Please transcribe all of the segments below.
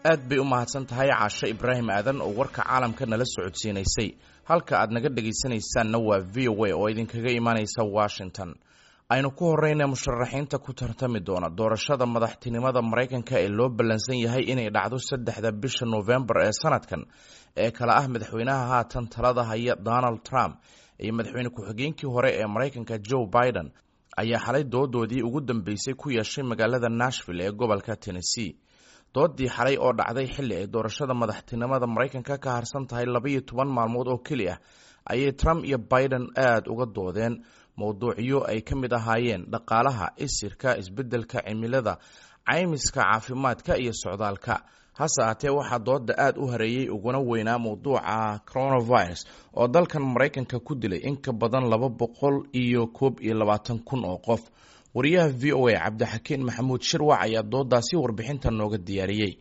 aad bay u mahadsan tahay caashe ibraahim aadan oo warka caalamka nala socodsiinaysay halka aad naga dhegaysanaysaanna waa v o a oo idinkaga imaanaysa washington aynu ku horeyna musharaxiinta ku tartami doona doorashada madaxtinimada maraykanka ee loo ballansan yahay inay dhacdo saddexda bisha noofembar ee sanadkan ee kale ah madaxweynaha haatan talada haya donald trump iyo madaxweyne ku-xigeenkii hore ee maraykanka joe biden ayaa xalay doodoodii ugu dambeysay ku yeeshay magaalada nashville ee gobolka tennessee doodii xalay oo dhacday xilli ay doorashada madaxtinimada maraykanka ka harsan tahay labaiyo toban maalmood oo keli ah ayay trump iyo biden aada uga doodeen mowduucyo ay ka mid ahaayeen dhaqaalaha isirka isbeddelka cimilada caymiska caafimaadka iyo socdaalka hase aatee waxaa dooda aada u hareeyey uguna weynaa mowduuca coronavirus oo dalkan maraykanka ku dilay in ka badan laba boqol iyo koob iyo labaatan kun oo qof wariyaha v o a cabdixakiin maxamuud shirwac ayaa doodaasi warbixinta nooga diyaariyey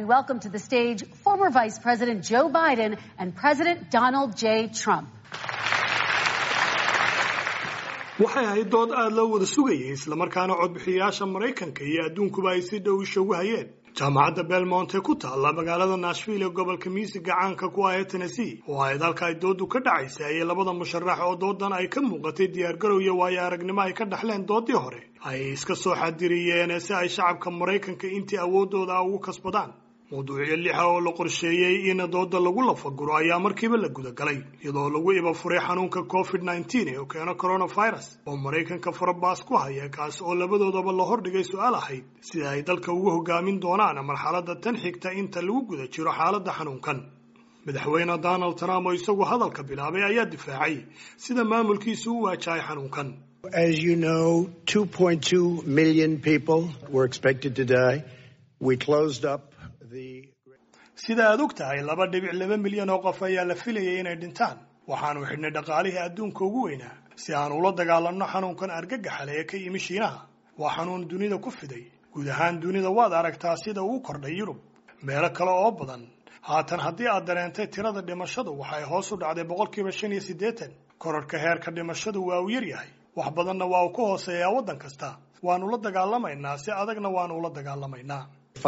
waxay ahayd dood aada loo wada sugayay islamarkaana codbixiyayaasha maraykanka iyo adduunkuba ay si dhow isha ugu hayeen jaamacadda belmont ee ku taalla magaalada nashville ee gobolka miisiga caanka ku ah ee tennessee oo ahayd halka ay doodu ka dhacaysay ayay labada musharax oo doodan ay ka muuqatay diyaargarow iyo waayo aragnimo ay ka dhaxleen doodii hore ay iska soo xadiriyeen si ay shacabka maraykanka intii awoodooda ugu kasbadaan mawduucyo lixa oo la qorsheeyey in dooda lagu lafaguro ayaa markiiba la gudagalay iyadoo lagu iba furay xanuunka covid nneteen ee keeno coronavirus oo maraykanka farabaas ku haya kaas oo labadoodaba la hordhigay su-aal ahayd sida ay dalka ugu hogaamin doonaan marxaladda tan xigta inta lagu guda jiro xaaladda xanuunkan madaxweyne donald trump oo isagu hadalka bilaabay ayaa difaacay sida maamulkiisu u waajahay xanuunkan As you know, 2.2 million people were expected to die. We closed up sida aad og tahay laba dhibic laba milyan oo qof ayaa la filayay inay dhintaan waxaanu xidhnay dhaqaalihii adduunka ugu weynaa si aan ula dagaalanno xanuunkan argagaxale ee ka yimi shiinaha waa xanuun dunida ku fiday guud ahaan dunida waad aragtaa sida uu kordhay yurub meelo kale oo badan haatan haddii aad dareentay tirada dhimashadu waxay hoos u dhacday boqolkiiba shan iyo siddeetan korarhka heerka dhimashadu waa uu yaryahay wax badanna waa uu ka hooseeyaa waddan kasta waanu la dagaalamaynaa si adagna waanu ula dagaalamaynaa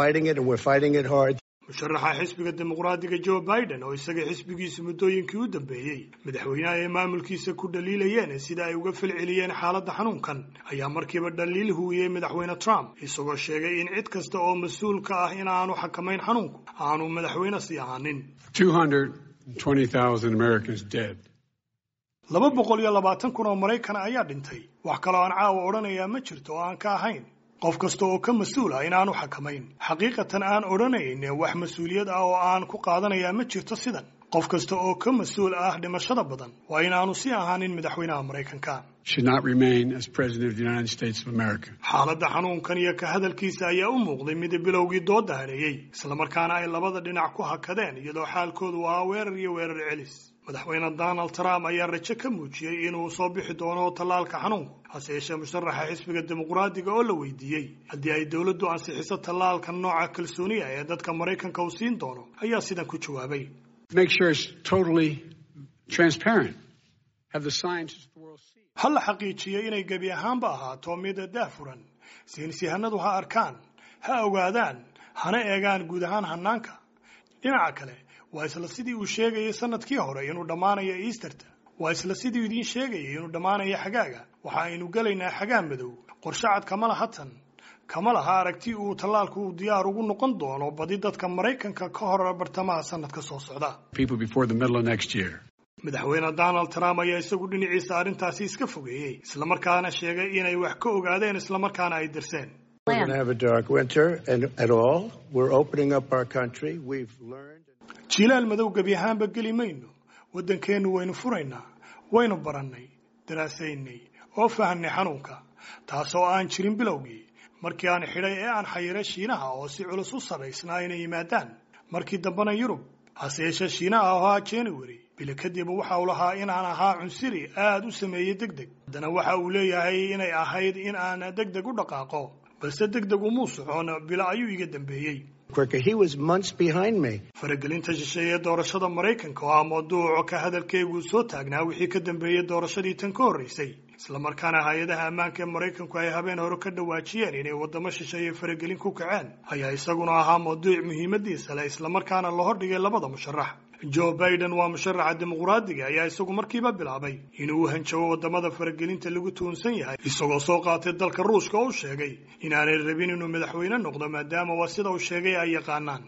musharaxa xisbiga dimuqraadiga joe biden oo isaga xisbigiisu muddooyinkii u dambeeyey madaxweynaha ay maamulkiisa ku dhaliilayeen sida ay uga falceliyeen xaaladda xanuunkan ayaa markiiba dhaliil huwiyey madaxweyne trump isagoo sheegay in cid kasta oo mas-uul ka ah in aanu xakamayn xanuunku aanu madaxweyne sii ahaanin laba boqol iyo labaatan kun oo maraykana ayaa dhintay wax kaloo aan caawa odhanayaa ma jirto oo aan ka ahayn qof kasta oo ka mas-uul ah inaanu xakamayn xaqiiqatan aan odhanayn wax mas-uuliyad ah oo aan ku qaadanayaa ma jirto sidan qof kasta oo ka mas-uul ah dhimashada badan waa inaanu sii ahaanin madaxweynaha maraykanka xaaladda xanuunkan iyo ka hadalkiisa ayaa u muuqday mid bilowgii dooda hareeyey islamarkaana ay labada dhinac ku hakadeen iyadoo xaalkoodu ahaa weerar iyo weerar celis madaxweyne donald trump ayaa rajo ka muujiyey inuu soo bixi doono tallaalka xanuunku hase yeeshee musharaxa xisbiga dimuqraadiga oo la weydiiyey haddii ay dowladdu ansixiso tallaalka nooca kalsooniya ee dadka maraykanka uu siin doono ayaa sidan ku jawaabay ha la xaqiijiyo inay gebi ahaanba ahaato mid daafuran saynisyahanadu ha arkaan ha ogaadaan hana eegaan guud ahaan hanaanka dhinaca kale waa isla sidii uu sheegayay sanadkii hore inuu dhammaanayo easterta waa isla sidii idiin sheegayay inuu dhammaanayo xagaaga waxa aynu gelaynaa xagaa madow qorshacad kama laha tan kama laha aragti uu tallaalku uu diyaar ugu noqon doono badi dadka maraykanka ka hor bartamaha sanadka soo socda madaxweyne donald trump ayaa isagu dhinaciisa arrintaasi iska fogeeyey islamarkaana sheegay inay wax ka ogaadeen islamarkaana ay dirseen jiilaal madow gebi ahaanba geli mayno waddankeennu waynu furaynaa waynu barannay daraasaynay oo fahanay xanuunka taasoo aan jirin bilowgii markii aan xidhay ee aan xayiray shiinaha oo si culus u sarraysnaa inay yimaadaan markii dambena yurub hase yeeshee shiinaha ahaa january bili kadib waxa uu lahaa inaan ahaa cunsiri aada u sameeyey deg deg haddana waxa uu leeyahay inay ahayd in aan deg deg u dhaqaaqo balse deg deg umuu socon bilo ayuu iga dambeeyey faragelinta shisheeye doorashada maraykanka oo ah mawduuco ka hadalkeeguu soo taagnaa wixii ka dambeeyey doorashadii tan ka horreysay islamarkaana hay-adaha ammaanka ee maraykanku ay habeen hore ka dhawaajiyeen inay waddamo shisheeye faragelin ku kaceen ayaa isaguna ahaa mawduuc muhiimadiisa leh islamarkaana la hordhigay labada musharax joe biden waa musharaxa dimuqraadiga ayaa isagu markiiba bilaabay inuu u hanjabo waddamada faragelinta lagu tuhunsan yahay isagoo soo qaatay dalka ruushka oo u sheegay inaanay rabin inuu madaxweyne noqdo maadaama waa sida uu sheegay ay yaqaanaan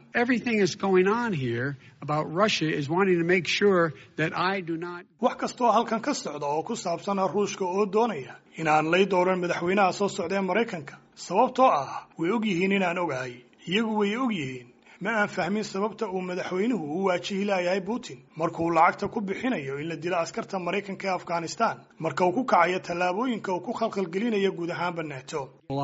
wax kasta oo halkan ka socda oo ku saabsana ruushka oo doonaya inaan lay dooran madaxweynaha soo socda ee maraykanka sababtoo ah way og yihiin inaan ogahay iyagu way og yihiin ma aan fahmin sababta uu madaxweynuhu u waajihi laayahay putin markuu lacagta ku bixinayo in la dilo askarta maraykanka ee afghanistan marka uu ku kacayo tallaabooyinka uu ku khalkhalgelinayo guud ahaanba nato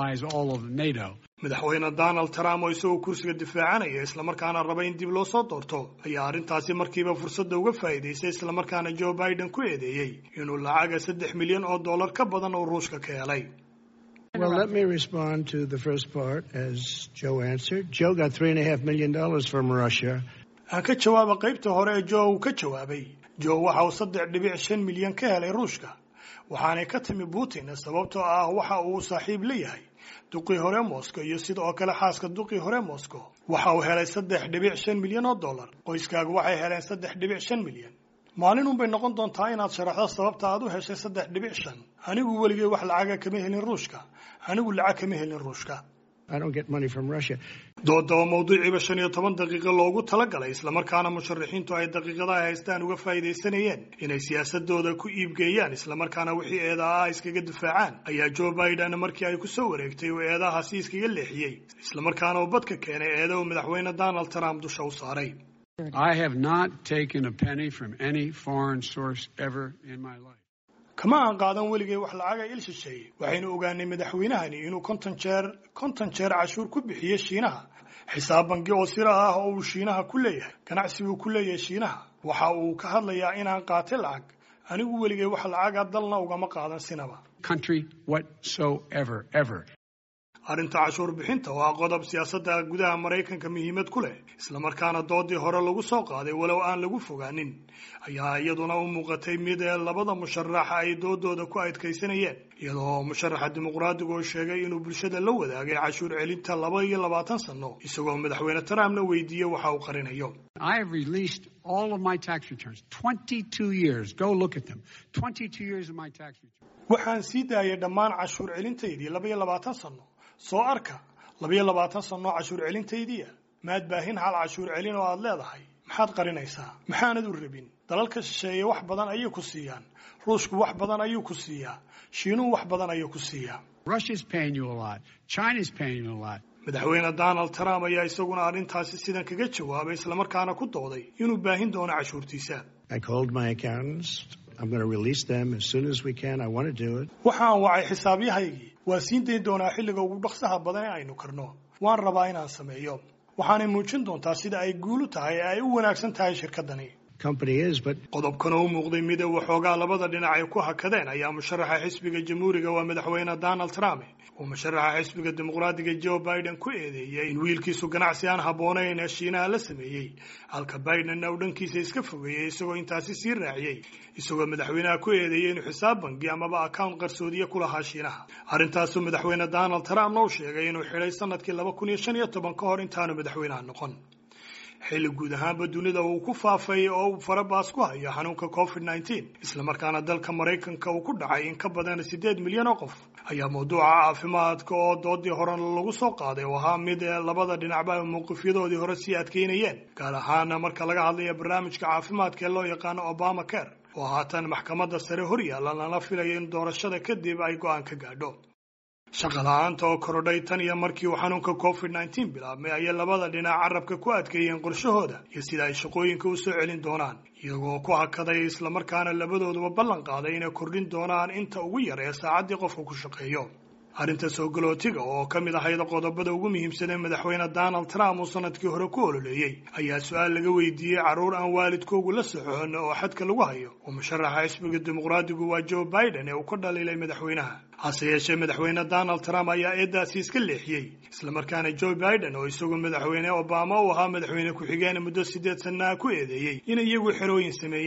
madaxweyne donald trump oo isagoo kursiga difaacanaya islamarkaana raba in dib loo soo doorto ayaa arrintaasi markiiba fursadda uga faa'iidaystay islamarkaana joe biden ku eedeeyey inuu lacaga saddex milyan oo dollar ka badan oo ruushka ka helay Well, let me respond to the first part as Joe answered. Joe got three and a half million dollars from Russia. aan ka jawaaba qaybta hore ee joe uu ka jawaabay joe waxa uu saddex dhibic shan milyan ka helay ruushka waxaanay ka timi putin sababtoo ah waxa uu saaxiib la yahay duqii hore moscow iyo sidoo kale xaaska duqii hore moscow waxa uu helay saddex dhibic shan milyan oo dollar qoyskaagu waxay heleen saddex dhibic shan milyan maalin bay noqon doontaa inaad sharaxdo sababta aad u heshay saddex dhibic shan anigu weligay wax lacaga kama helin ruushka anigu lacag kama helin ruushka I don't get money from Russia. doodaba mawduuciiba shan iyo toban daqiiqo loogu talagalay islamarkaana musharaxiintu ay daqiiqadaha haystaan uga faa'iidaysanayeen inay siyaasadooda ku iibgeeyaan islamarkaana wixii eedaha ah iskaga difaacaan ayaa joe biden markii ay ku soo wareegtay uu eedahaasi iskaga leexiyey islamarkaana uu badka keenay eeda uu madaxweyne donald trump dusha u saaray I have not taken a penny from any foreign source ever in my life. kama aan qaadan weligay wax lacaga il shisheeye waxaynu ogaanay madaxweynahani inuu konton jeer konton jeer cashuur ku bixiyo shiinaha xisaab bangi oo sira ah oo uu shiinaha ku leeyahay ganacsi buu ku leeyahay shiinaha waxa uu ka hadlayaa inaan qaatay lacag anigu weligay wax lacaga dalna ugama qaadan sinaba Country whatsoever, ever. arrinta cashuur bixinta waa qodob siyaasadda gudaha maraykanka muhiimad ku leh islamarkaana doodii hore lagu soo qaaday walow aan lagu fogaanin ayaa iyaduna u muuqatay mid ee labada musharaxa ay doodooda ku adkaysanayeen iyadoo musharaxa dimuqraadigu oo sheegay inuu bulshada la wadaagay cashuur celinta laba iyo labaatan sano isagoo madaxweyne trumpna weydiiyey waxa uu qarinayo I have released all of my tax returns. 22 years. Go look at them. 22 years of my tax returns. waxaan sii daayay dhammaan cashuur celintaydii laba iyo labaatan sano soo arka laba iyo labaatan sano cashuur celintaydiia maad baahin hal cashuur celin oo aad leedahay maxaad qarinaysaa maxaanad u rabin dalalka shisheeye wax badan ayay ku siiyaan ruushku wax badan ayuu ku siiyaa shiinuhu wax badan ayuu ku siiyaa Russia's paying you a lot. China's paying you a lot. madaxweyne donald trump ayaa isaguna arrintaasi sidan kaga jawaabay islamarkaana ku dooday inuu baahin doono cashuurtiisa I called my accountants. I'm going to release them as soon as we can. I want to do it. waxaan wacay xisaabyahaygii waa siin dayn doonaa xilliga ugu dhaqsaha badan ee aynu karno waan rabaa inaan sameeyo waxaanay muujin doontaa sida ay guulu tahay ee ay u wanaagsan tahay shirkaddani Company is, but qodobkan oo u muuqday mid ee waxoogaa labada dhinac ay ku hakadeen ayaa musharaxa xisbiga jamhuuriga waa madaxweyne donald trump uu musharaxa xisbiga dimuqraadiga joe biden ku eedeeyey in wiilkiisu ganacsi aan habboonayn ee shiinaha la sameeyey halka bidenna uu dhankiisa iska fogeeyey isagoo intaasi sii raaciyey isagoo madaxweynaha ku eedeeyey inuu xisaab bangi amaba account qarsoodiye ku lahaa shiinaha arrintaasuu madaxweyne donald trumpna u sheegay inuu xidhay sanadkii laba kun iyo shan iyo toban ka hor intaanu madaxweynaha noqon xilli guud ahaanba dunida uu ku faafay oo uu farabaas ku hayo xanuunka covid nneteen islamarkaana dalka maraykanka uu ku dhacay in ka badan siddeed milyan oo qof ayaa mawduuca caafimaadka oo doodii horena lagu soo qaaday oo ahaa mid ee labada dhinacba mowqifyadoodii hore sii adkaynayeen gaar ahaana marka laga hadlaya barnaamijka caafimaadka ee loo yaqaano obama care oo haatan maxkamadda sare hor yaalla lana filayo in doorashada kadib ay go-aan ka gaadho shaqa la-aanta oo korodhay tan iyo markii uu xanuunka covid nneteen bilaabmay ayay labada dhinac carabka ku adkeeyeen qorshahooda iyo sida ay shaqooyinka u soo celin doonaan iyagoo ku hakaday islamarkaana labadooduba ballan qaaday inay kordhin doonaan inta ugu yar ee saacaddii qofka ku shaqeeyo arrinta soo galootiga oo ka mid ahayd qodobada ugu muhiimsan ee madaxweyne donald trump uu sanadkii hore ku ololeeyey ayaa su-aal laga weydiiyey carruur aan waalidkoogu la socon oo xadka lagu hayo oo musharaxa xisbiga dimuqraadigu waa joe biden ee uu ka dhaliilay madaxweynaha hase yeeshee madaxweyne donald trump ayaa eedaasi iska leexiyey islamarkaana joe biden oo isagoo madaxweyne obama u ahaa madaxweyne ku-xigeen muddo siddeed sannaha ku eedeeyey inay iyagu xerooyin sameeyeen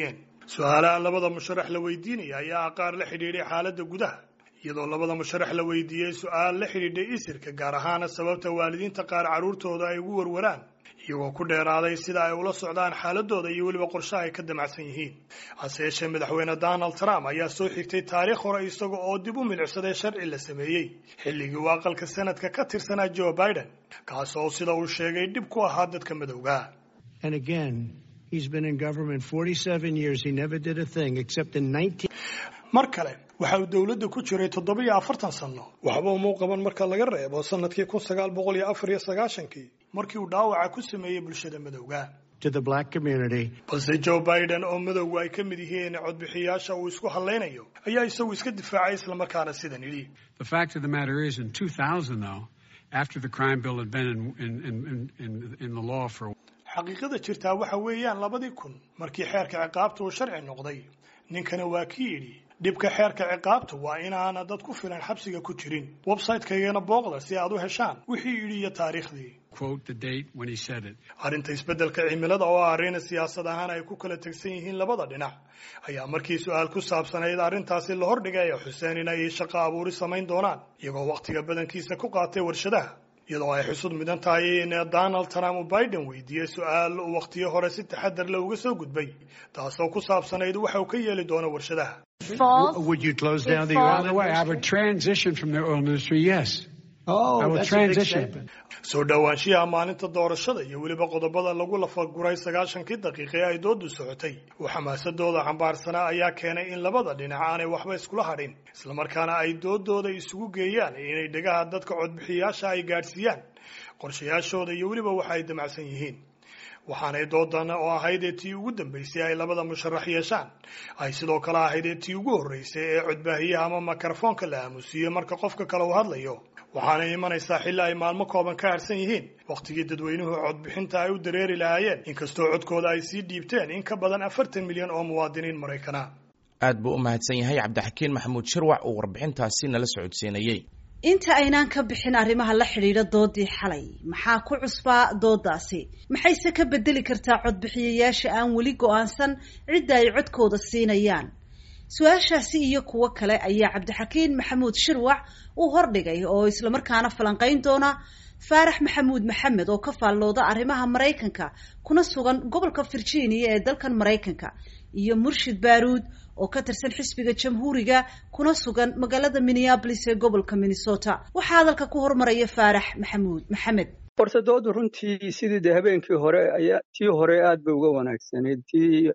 su-aalaha labada musharax la weydiinaya ayaa qaar la xidhiidhay xaaladda gudaha iyadoo labada musharax la weydiiyey su-aal la xidhiidhay isirka gaar ahaana sababta waalidiinta qaar carruurtooda ay ugu warwaraan iyagoo ku dheeraaday sida ay ula socdaan xaaladooda iyo weliba qorshaha ay ka damacsan yihiin hase yeeshee madaxweyne donald trump ayaa soo xigtay taariikh hore isaga oo dib u milicsaday sharci la sameeyey xilligii uu aqalka sanadka ka tirsanaa joe biden kaas oo sida uu sheegay dhib ku ahaa dadka madowga And again, he's been in government 47 years. He never did a thing except in 19. mar kale waxa uu dowladda ku jiray toddobiyo afartan sanno waxba umuu qaban marka laga reebo sanadkii kun sagaal boqol iyo afar iyo sagaashankii markii uu dhaawaca ku sameeyey bulshada madowga to the black community. balse joe biden oo madowgu ay ka mid yihiin codbixiyaasha uu isku hadlaynayo ayaa isagu iska difaacay islamarkaana sidan yidhi The fact of the matter is, in 2000, though, after the crime bill had been in, in, in, in, in the law for xaqiiqada jirtaa waxa weeyaan labadii kun markii xeerka ciqaabta uu sharci noqday ninkana waa ki yidhi dhibka xeerka ciqaabta waa inaana dad ku filan xabsiga ku jirin website-kaygana booqda si aad u heshaan wixii yidhi iyo taariikhdii quote the date when he said it. arrinta isbeddelka cimilada oo ah arrin siyaasad ahaan ay ku kala tegsan yihiin labada dhinac ayaa markii su-aal ku saabsanayd arrintaasi la hordhigay xuseen in ay shaqo abuuri samayn doonaan iyagoo wakhtiga badankiisa ku qaatay warshadaha iyadoo ay xusud mudan tahay in donald trump uu biden weydiiyey su-aal uu wakhtiyo hore si taxadar leh uga soo gudbay taasoo ku saabsanayd waxa uu ka yeeli doono warshadaha False. Would you close down the False. oil By the way, I would transition from the oil industry, yes. Oh, I will that's a big transition. statement. soo dhowaanshiyaha maalinta doorashada iyo weliba qodobada lagu lafaguray sagaashankii daqiiqe ay doodu socotay oo xamaasadooda xambaarsanaa ayaa keenay in labada dhinac aanay waxba iskula hadhin islamarkaana ay doodooda isugu geeyaan inay dhegaha dadka codbixiyaasha ay gaadhsiiyaan qorshayaashooda iyo weliba waxa ay damacsan yihiin waxaanay doodan oo ahayd ee tii ugu dambaysay ay labada musharax yeeshaan ay sidoo kale ahayd ee tii ugu horreysay ee codbaahiyaha ama mikrofoonka la aamusiiyo marka qofka kale uu hadlayo waxaanay imanaysaa xilli ay maalmo kooban ka harsan yihiin wakhtigii dadweynuhu codbixinta ay u dareeri lahaayeen inkastoo codkooda ay sii dhiibteen in ka badan afartan milyan oo muwaadiniin maraykana aad buu u mahadsan yahay cabdixakiin maxamuud shirwac uu warbixintaasi nala socodsiinayey inta aynaan ka bixin arrimaha la xidhiidha doodii xalay maxaa ku cusbaa doodaasi maxayse ka bedeli kartaa codbixiyayaasha aan weli go-aansan cidda ay codkooda siinayaan su-aashaasi iyo kuwo kale ayaa cabdixakiin maxamuud shirwac uu hordhigay oo islamarkaana falanqayn doona faarax maxamuud maxamed oo ka faallooda arrimaha maraykanka kuna sugan gobolka virginia ee dalkan maraykanka iyo murshid baaruud oo ka tirsan xisbiga jamhuuriga kuna sugan magaalada minneabolis ee gobolka minnesota waxaa hadalka ku hormaraya faarax maxamuud maxamed horta doodu runtii sidii de habeenkii hore ayaa tii hore aad bay uga wanaagsanayd tii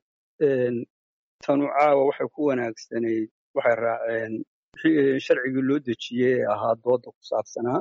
tanu caawa waxay ku wanaagsanayd waxay raaceen wixii sharcigii loo dejiyey ee ahaa dooda ku saabsanaa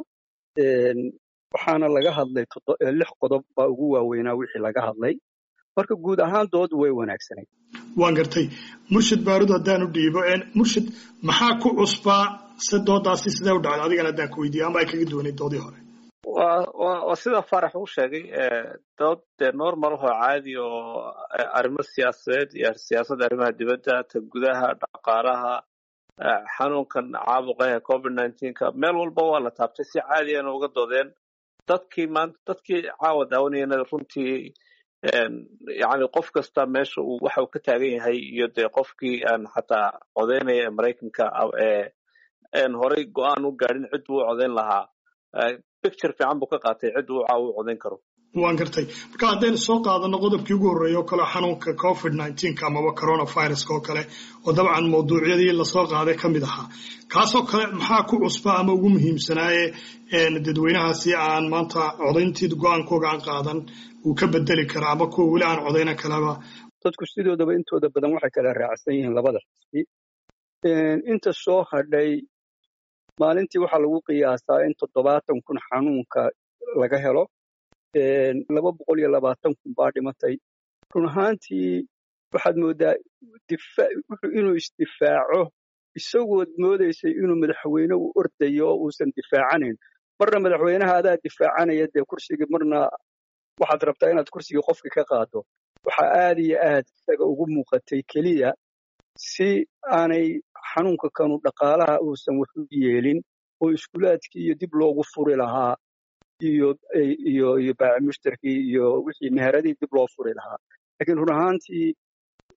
waxaana laga hadlay toddo- lix qodob baa ugu waaweynaa wixii laga hadlay marka guud ahaan doodu way wanaagsanayd waan gartay murshid baarud haddaan u dhiibo murshid maxaa ku cusbaa se doodaasi sidee u dhacday adigana haddaan ku weydiiyo ama ay kaga duwanayd doodii hore waa waa waa sida farax uu sheegay ee, dood dee normal oo caadi oo eh, arrimo siyaasadeed iyo siyaasadda arrimaha dibadda ta gudaha dhaqaalaha eh, xanuunkan caabuqa ee covid nineteenka meel walba waa la taabtay si caadiyana uga doodeen dadkii maanta dadkii caawa daawanayana runtii een, yacni qof kasta meesha uu waxa uu ka taagan yahay iyo dee qofkii aan xataa codeynaya ee maraykanka ah, ee een horey go-aan u gaadhin cid buu u codeyn lahaa Eh, picture fiican buu ka qaatay cid uu caawa u codeyn karo waan gartay marka haddaynu soo qaadano qodobkii ugu horreeya oo kale xanuunka covid nineteenka amaba coronaviruska oo kale oo dabcan mawduucyadii lasoo qaaday ka mid ahaa kaasoo kale maxaa ku cusba ama ugu muhiimsanaaye een, dadweynahaasi aan maanta codayntii go-aankooga aan qaadan uu ka bedeli kara ama kuwa weli aan codayna kaleba dadku sidoodaba intooda badan waxay kala raacsan yihiin labada xisbi Een, inta soo hadhay maalintii waxaa lagu qiyaasaa in toddobaatan kun xanuunka laga helo Een, laba boqol iyo labaatan kun baa dhimatay run ahaantii waxaad moodaa difa- wuxuu inuu isdifaaco isagood moodaysay inuu madaxweyne u ordayo oo uusan difaacanayn marna madaxweynaha adaa difaacanaya dee kursigii marna waxaad rabtaa inaad kursigii qofkii ka qaado waxaa aad iyo aad isaga ugu muuqatay keliya si aanay xanuunka kanu dhaqaalaha uusan wax u yeelin oo iskuulaadkii iyo dib loogu furi lahaa iyo iyo iyo baaci mushtarkii iyo wixii meheradii dib loo furi lahaa laakiin run ahaantii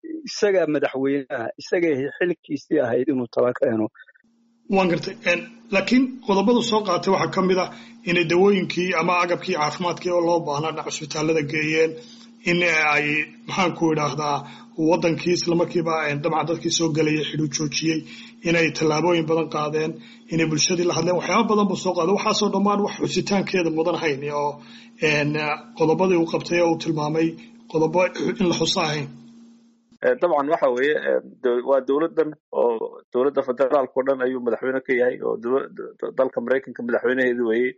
isagaa madaxweynaha isagay xilkiisii ahayd inuu tala keeno waan gartay laakiin qodobadu soo qaatay waxaa ka mid ah inay dawooyinkii ama agabkii caafimaadkii oo loo baahnaa dhinac cusbitaalada geeyeen in ay maxaanku idhaahdaa wadankii islamarkiiba dabcan dadkii soo gelaya xidhu joojiyey inay tallaabooyin badan qaadeen inay bulshadii la hadleen waxyaaba badan buu soo qaaday waxaasoo dhammaan wax xusitaankeeda mudan hayn oo qodobadii uu qabtay oo uu tilmaamay qodobo in la xuso ahayn dabcan waxa weeye waa dowladdan oo dowladda federaalka o dhan ayuu madaxweyne ka yahay oo dalka maraykanka madaxweynaheedi weeye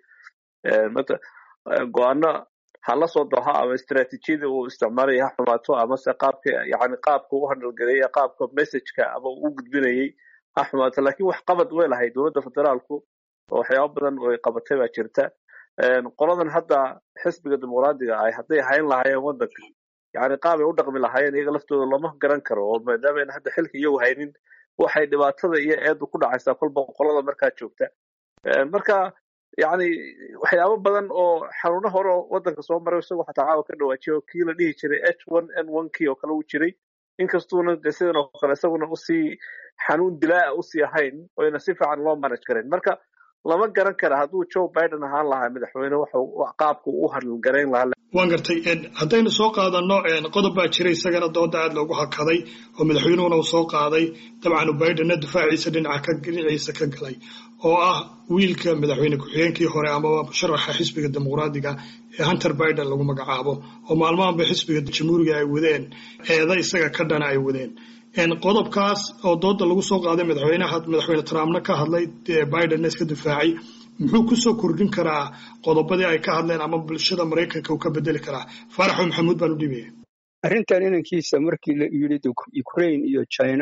go-aano ha la soo doha ama istraatiijiyada uu isticmaalaya ha xumaato amase qaabka yani qaabka u handhalgareeya qaabka messageka ama uu gudbinayay ha xumaato lakin wax qabad way lahay dowladda federaalku oo waxyaaba badan oy qabatay baa jirta qoladan hadda xisbiga dimuqraadiga ah hadday hayn lahaayeen wadanka yani qaabay u dhaqmi lahaayeen iyaga laftooda looma garan karo oo maadaama ayna hadda xilka iyagu haynin waxay dhibaatada iyo eedu ku dhacaysaa kolba qolada markaa joogta marka yani waxyaabo badan oo xanuuno hore oo wadanka soo maray isagoo xataa caawa ka dhawaajiya oo kii la dhihi jiray h one n one kii oo kale u jiray inkastuuna de sidan oo kale isaguna usii xanuun dilaa usii ahayn oyna si fiican loo manage karayn marka lama garan kara hadduu joe biden ahaan lahaa madaxweyne qaabku u hadalgarayn lahaa waan gartay haddaynu soo qaadano qodob baa jira isagana dooda aad loogu hakaday oo madaxweynuhuna uu soo qaaday dabcan bidenna difaaciisa dhinaca dhinaciisa ka galay oo ah wiilka madaxweyne ku-xigeenkii hore amaba musharaxa xisbiga dimuqraadiga ee hunter biden lagu magacaabo oo maalmahanba xisbiga jamhuuriga ay wadeen eeda isaga ka dhana ay wadeen qodobkaas oo dooda lagu soo qaaday madaxweynaha madaxweyne trumpna ka hadlay bidenna iska difaacay muxuu kusoo kordhin karaa qodobadii ay ka hadleen ama bulshada maraykanka uu ka bedeli karaa faaraxo maxamuud baan u dhibaya arrintan inankiisa markii la yidhi ukraine iyo china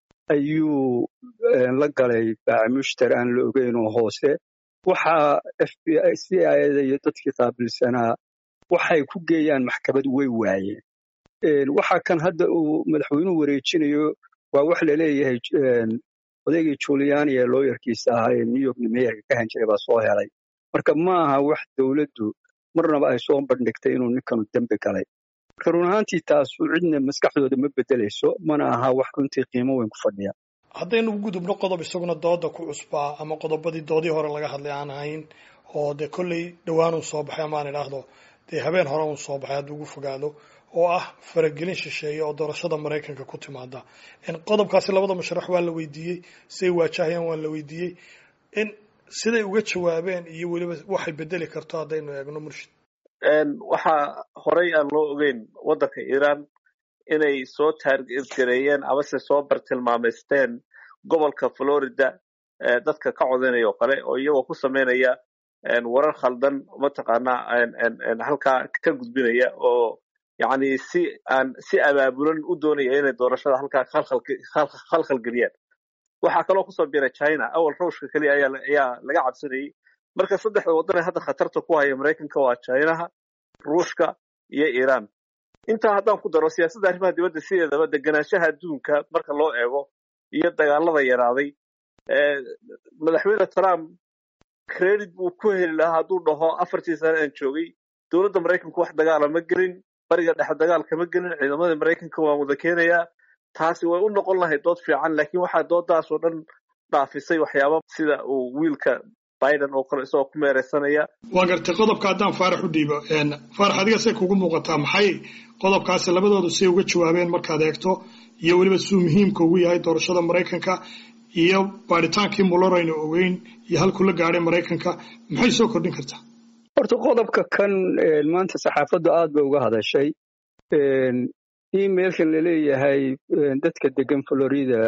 ayuu la galay baacimushtar aan la ogeyn oo hoose waxaa f b i c ida iyo dadkii qaabilsanaa waxay ku geeyaan maxkamad way waayeen waxa kan hadda uu madaxweynuhu wareejinayo waa wax laleeyahay odaygii juliani ee looyarkiisa ahaa ee new york meeyarka ka han jiray baa soo helay marka ma aha wax dowladdu marnaba ay soo bandhigtay inuu ninkanu dembi galay marka run ahaantii taasu cidna maskaxdooda ma bedelayso mana aha wax runtii qiimo weyn ku fadhiya haddaynu u gudubno qodob isaguna dooda ku cusbaa ama qodobadii doodii hore laga hadlay aan ahayn oo dee kolley dhowaanuu soo baxay amaan idhaahdo dee habeen hore uu soo baxay hadduu ugu fogaado oo ah faragelin shisheeye oo doorashada maraykanka ku timaada qodobkaasi labada musharax waa la weydiiyey siday waajahayaan waa la weydiiyey in siday uga jawaabeen iyo weliba waxay bedeli karto haddaynu eegno murshid waxaa horey aan loo ogeyn waddanka iiraan inay soo taargareeyeen amase soo bartilmaameysteen gobolka florida dadka ka codaynaya oo kale oo iyagoo ku sameynaya warar khaldan mataqaanaa halkaa ka gudbinaya oo yani si aan si abaabulan u doonaya inay doorashada halkaa khalkhal geliyaan waxaa kaloo kusoo biiray china awal ruushka keliya ayaa laga cabsanayay marka saddexda waddan ee hadda khatarta ku haya maraykanka waa chinaha ruushka iyo iiraan intaa haddaan ku daro siyaasadda arrimaha dibadda sideedaba deganaanshaha adduunka marka loo eego iyo dagaalada yaraaday madaxweyne trump credit buu ku heli lahaa hadduu dhaho afartii sane aan joogay dowladda maraykanku wax dagaala ma gelin bariga dhexe dagaalka ma gelin ciidamada maraykanka waan wada keenayaa taasi way u noqon lahayd dood fiican laakiin waxaa doodaasoo dhan dhaafisay waxyaaba sida uu wiilka biden oo kale isagoo ku meereysanaya waa gartay qodobka haddaan faarax u dhiibo faarax adiga say kugu muuqataa maxay qodobkaasi labadoodu say uga jawaabeen markaad eegto iyo weliba siduu muhiimka ugu yahay doorashada maraykanka iyo baadhitaankii muloraynu ogeyn iyo halkuu la gaadhay maraykanka maxay soo kordhin kartaa horta qodobka kan maanta saxaafaddu aad bay uga hadashay emailkan laleeyahay dadka degan florida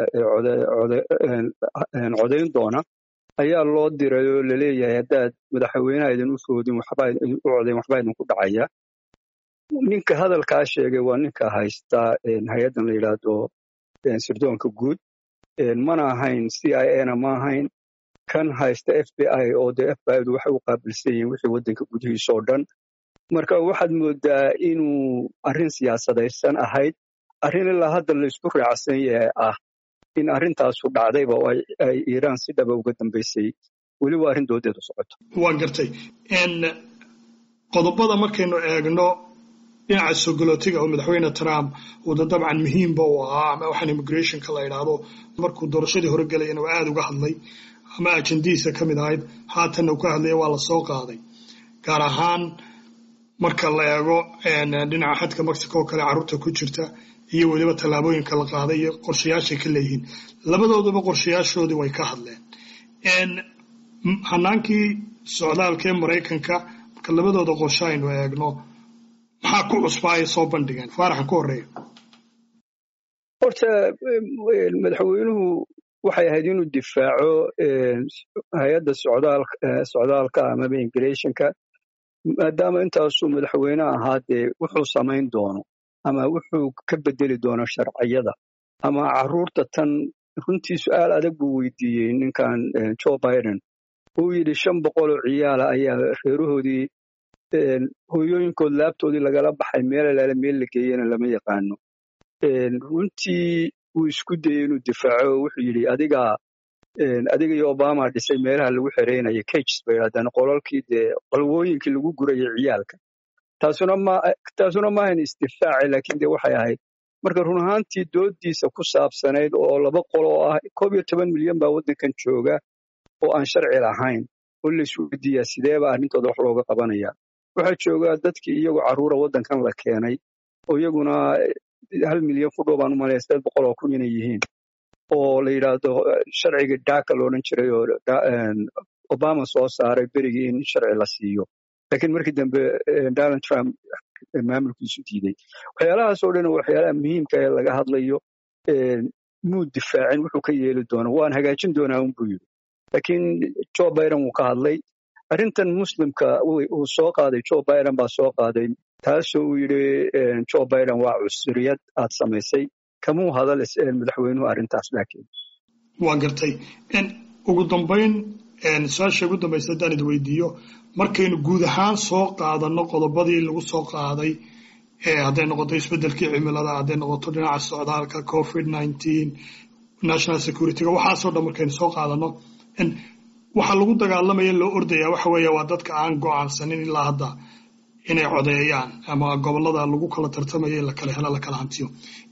ee codayn doona ayaa loo diray oo laleeyahay haddaad madaxweynaha idin u foodin u codayn waxbaa idinku dhacaya ninka hadalkaa sheegay waa ninka haysta hay-addan la yidhaahdo sirdoonka guud mana ahayn c i a na ma ahayn kan haysta f b i oo dee f b i du waxay u qaabilsan yihiin wixii waddanka gudihiisa oo dhan marka waxaad moodaa inuu arrin siyaasadaysan ahayd arrin ilaa hadda laysku raacsan yahay ah in arrintaasu dhacdayba oo ay iiraan si dhaba uga dambaysay weliba arrin doodeedu socoto waa gartay qodobada markaynu eegno dhinaca sogolootiga oo madaxweyne trump wada dabcan muhiimba u ahaa ama waxaan immigrationka la idhaahdo markuu doorashadii hore gelayana waa aada uga hadlay ama ajendihiisa ka mid ahayd haatanna uu ka hadlaya waa la soo qaaday gaar ahaan marka la eego dhinaca xadka mexico oo kale carruurta ku jirta iyo weliba tallaabooyinka la qaaday iyo qorshayaashay ka leeyihiin labadooduba qorshayaashoodii way ka hadleen hanaankii socdaalkee maraykanka marka labadooda qorshe aynu eegno maxaa ku cusbaa ay soo bandhigeen faaraxan ku horeeya horta madaxweynuhu waxay ahayd inuu difaaco hay-adda socdaalka amaba immigrationka maadaama intaasuu madaxweyne ahaa dee wuxuu samayn doono ama wuxuu ka bedeli doono sharciyada ama carruurta tan runtii su-aal adag buu weydiiyey ninkan joe biden uu yidhi shan boqoloo ciyaala ayaa reerahoodii hooyooyinkood laabtoodii lagala baxay meel alaale meel la geeyena lama yaqaano runtii wuu isku dayey inuu difaaco wuxuu yidhi adigaa adiga iyo obama dhisay meelaha lagu xereynayo cages bay yidhahdeen qolalkii dee qalwooyinkii lagu gurayay ciyaalka taasuna ma taasuna maahan isdifaaci laakiin dee waxay ahayd marka run ahaantii doodiisa ku saabsanayd oo laba qol oo ah koob iyo toban milyan baa waddankan jooga oo aan sharci lahayn oo la isweydiiyaa sideeba arrintooda wax looga qabanaya waxaa jooga dadkii iyagoo carruura waddankan la keenay oo iyaguna hal milyan ku dhow baan u malaya sideed boqol oo kun inay yihiin oo la yidhaahdo sharcigii daaka loodhan jiray oo obama soo saaray berigii in sharci la siiyo laakiin markii dambe donald trump maamulkiisu diiday waxyaalahaas oo dhan waxyaalaha muhiimka ee laga hadlayo muu difaacin wuxuu ka yeeli doono waan hagaajin doonaa unbuu yidhi laakiin joe biden wuu ka hadlay arrintan muslimka uu soo qaaday joe biden baa soo qaaday taasoo uu yidhi joe biden waa cusuriyad aad samaysay kamuu hadal madaxweynuhu arrintaas laakiin waa gartay ugu dambayn su-aasha ugu dambaysa haddaan id weydiiyo markaynu guud ahaan soo qaadano qodobadii lagu soo qaaday hadday noqoto isbeddelkii cimilada hadday noqoto dhinaca socdaalka covid nineteen national securityga waxaasoo dhan markaynu soo qaadano waxa lagu dagaalamaya loo ordaya waxa weeye waa dadka aan go'aansanin ilaa hadda inay codeeyaan ama gobollada lagu kala tartamayo in la kala helo la kala hantiyo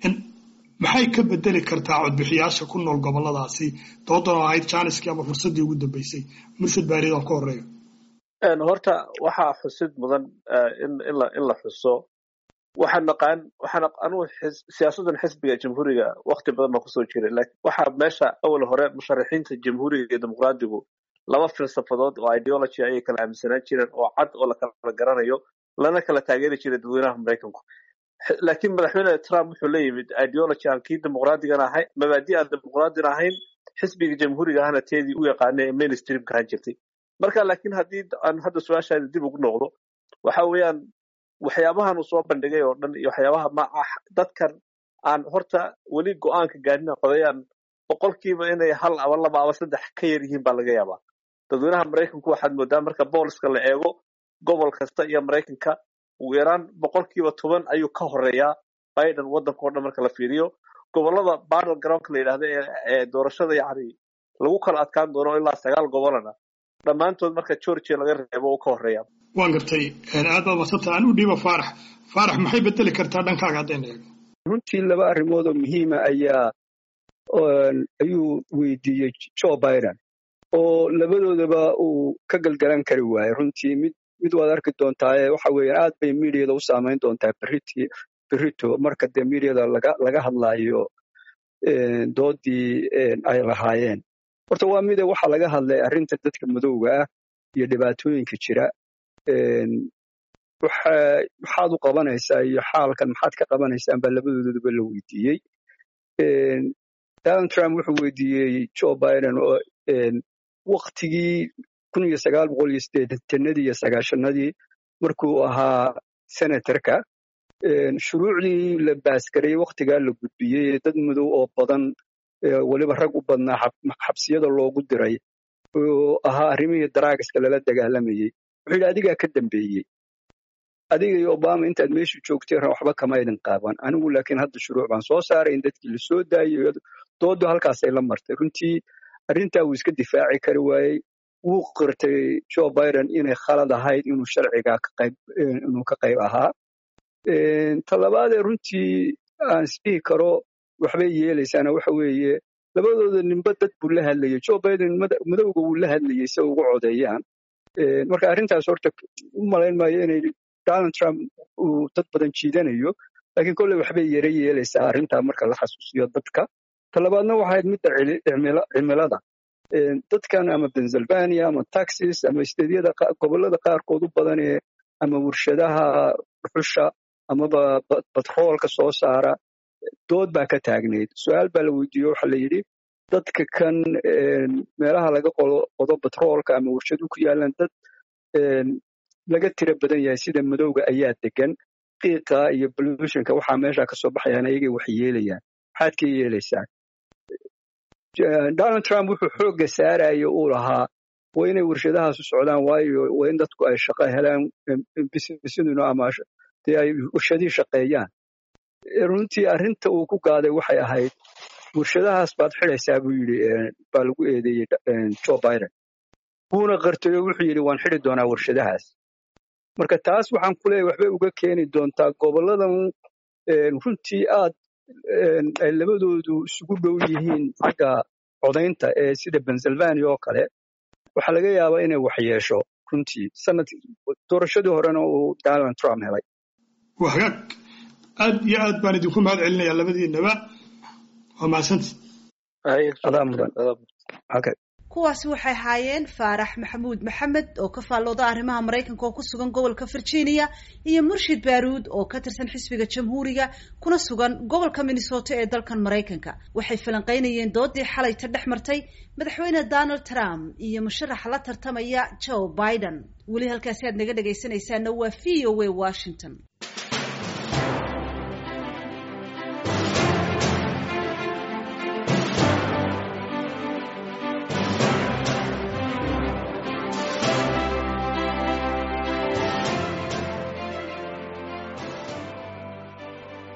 maxay ka bedeli kartaa codbixiyaasha ku nool gobolladaasi doodan oo ahayd jaaniskii ama fursaddii ugu dambeysay murshid baarid aan ka horeeyo horta waxaa xusid mudan in la xuso waxaan naqaan waxaan anugu siyaasaddan xisbiga jamhuuriga waqti badan baan kusoo jiray laakiin waxaa meesha awal hore musharaxiinta jamhuuriga iyo dimuqraadigu laba filsafadood oo ideology ayay kala aaminsanaan jireen oo cad oo la kala garanayo lana kala taageeri jiray dadweynaha maraykanku laakiin madaxweyne trump wuxuu la yimid ideology aan kii dimuqraadigan ahayn mabaadi aan dimuqraadin ahayn xisbiga jamhuuriga ahna teedii u yaqaanay ee mainstreamka ahaan jirtay marka laakiin haddii aan hadda su-aashaada dib ugu noqdo waxa weeyaan waxyaabahan uu soo bandhigay oo dhan iyo waxyaabaha ma ah dadkan aan horta weli go-aanka gaadhina qodayaan boqolkiiba inay hal aba laba aba saddex ka yar yihiin baa laga yaabaa dadweynaha maraykanku waxaad moodaa marka booliska la eego gobol kasta iyo maraykanka ugu yaraan boqolkiiba toban ayuu ka horeeyaa biden waddanka oo dhan marka la fiiriyo gobollada battle groundka la yidhahda ee doorashada yacni lagu kala adkaan doono ilaa sagaal gobolana dhammaantood marka georgia laga reebo uu ka horeeya waan gartay aad baad madsanta aan u dhiiba faarax faarax maxay bedeli kartaa dhankaaga haddayna eegno runtii laba arrimood oo muhiima ayaa ayuu weydiiyey joe biden oo labadoodaba uu ka galgalan kari waayey runtii mid mid waad arki doontaa waxa weeye aad bay mediada u saamayn doontaa beriti berito marka dee mediada laga laga hadlaayo doodii ay lahaayeen horta waa mide waxa laga hadlay arrinta dadka madowga ah iyo dhibaatooyinka jira maxaad u qabanaysaa iyo xaalkan maxaad ka qabanaysaan baa labadoodaba la weydiiyey donald trump wuxuu weydiiyey joe biden oo waktigii kun iyo sagaal boqol iyo siddeetanadii iyo sagaashanadii markuu ahaa senatorka shuruucdii la baasgarayey waktigaa la gudbiyey dad madow oo badan weliba rag u badnaa xabsiyada loogu diray oo ahaa arrimihii daraagiska lala dagaalamayey wuxuu yidhi adigaa ka dambeeyey adiga iyo obama intaad meeshu joogteen waxba kama idin qaaban anigu laakiin hadda shuruuc baan soo saaray in dadkii la soo daayo doodu halkaasay la martay runtii arrintaa wuu iska difaaci kari waayey wuu qirtay joe biden inay khalad ahayd inuu sharciga inuu ka qayb ahaa talabaadee runtii aan isdhihi karo waxbay yeelaysaana waxa weeye labadooda ninba dad buu la hadlayay joe biden madowga wuu la hadlayay si ugu codeeyaan marka arrintaas horta u malayn maayo inay donald trump uu dad badan jiidanayo laakiin kolley waxbay yara yeelaysaa arrintaa marka la xasuusiyo dadka talabaadna waxayd midda cimilada dadkan ama pennsylvania ama texas ama steedyada gobollada qaarkood u badan ee ama warshadaha dhuxusha amaba batroolka soo saara dood baa ka taagnayd su-aal baa la weydiiye waxa la yidhi dadka kan meelaha laga qodo batroolka ama warshadu ku yaalaan dad laga tiro badan yahay sida madowga ayaa degan qiiqa iyo bolutionka waxaa meesha ka soo baxayaan ayagay wax yeelayaan maxaad ka yeelaysaan donald trump wuxuu xoogga saaraya uu lahaa waa inay warshadahaasu socdaan waayo waa in dadku ay shaqo helaan bisiduna ama dee ay warshadihii shaqeeyaan runtii arrinta uu ku gaaday waxay ahayd warshadahaas baad xidaysaa buu yidhi baa lagu eedeeyey joe biden wuuna qartay oo wuxuu yidhi waan xidi doonaa warshadahaas marka taas waxaan ku leeyahy waxbay uga keeni doontaa gobolladan runtii aad ay labadoodu isugu dhow yihiin xagga codaynta ee sida pennsylvania oo kale waxaa laga yaabaa inay wax yeesho runtii sanad doorashadii horena uu donald trump helay waa hagaag aad iyo aad baan idinku mahad celinayaa labadiinaba waa mahadsanti adaa mudan okay kuwaasi waxay ahaayeen faarax maxamuud maxamed oo ka faallooda arrimaha maraykanka oo ku sugan gobolka virginia iyo murshid baaruud oo ka tirsan xisbiga jamhuuriga kuna sugan gobolka minnesota ee dalkan maraykanka waxay falanqaynayeen doodii xalayta dhex martay madaxweyne donald trump iyo musharaxa la tartamaya joe biden weli halkaasi aad naga dhegaysanaysaana waa v o a washington